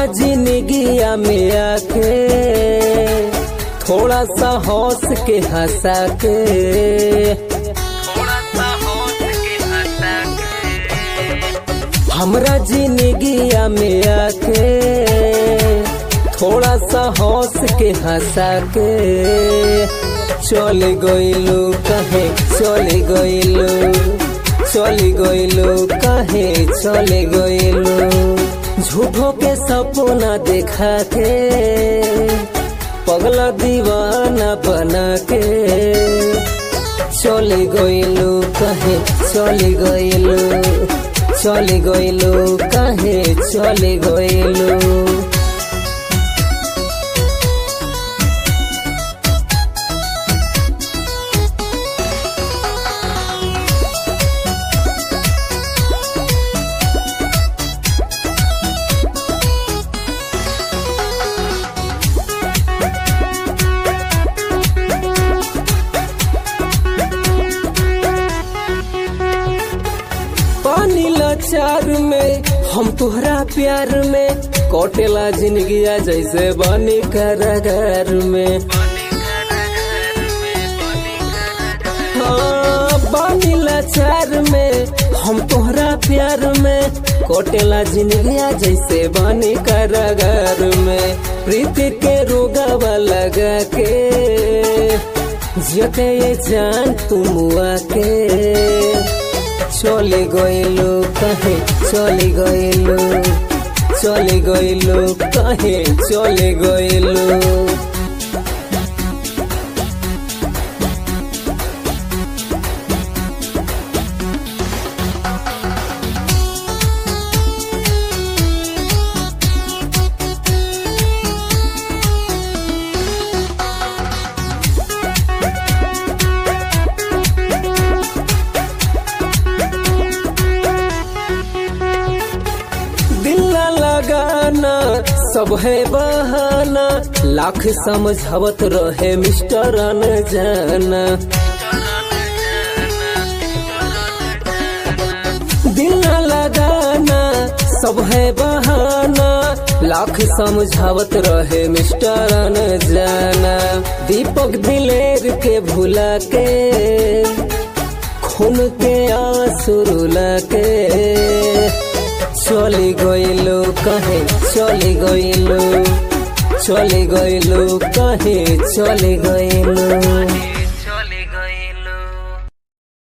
हमरा जिंदगिया में आके थोड़ा सा हंस के हंसा के हमरा जिंदगिया में आके थोड़ा सा हंस के हंसा के चल गइलू कहे चल गइलू चल गइलू कहे चल गइलू झूठों के सपना देखा के पगला दीवाना बना के चल गइलू कहे चल गइलू चल गइलू कहे चल गइलू पानी लाचार में हम तुहरा प्यार में कोटेला जिंदगिया जैसे बनी कारागार में हाँ, बानी लाचार में हम तोहरा प्यार में कोटेला जिंदगिया जैसे बनी कारागार में प्रीति के रोगावा लगा के जियते ये जान तुम आके চলে গইলো কাহে চলে গইলো চলে গইলো কাহে চলে গইলো दिल ना लगाना सब है बहाना लाख समझावत रहे मिस्टर जाना दिल ना लगाना सब है बहाना लाख समझावत रहे मिस्टर जाना दीपक दिलेर के भुला के खून के आंसू रुला के চলে গইলো কাহে চলে গইলো চলে গইলো কাহে চলে গইলো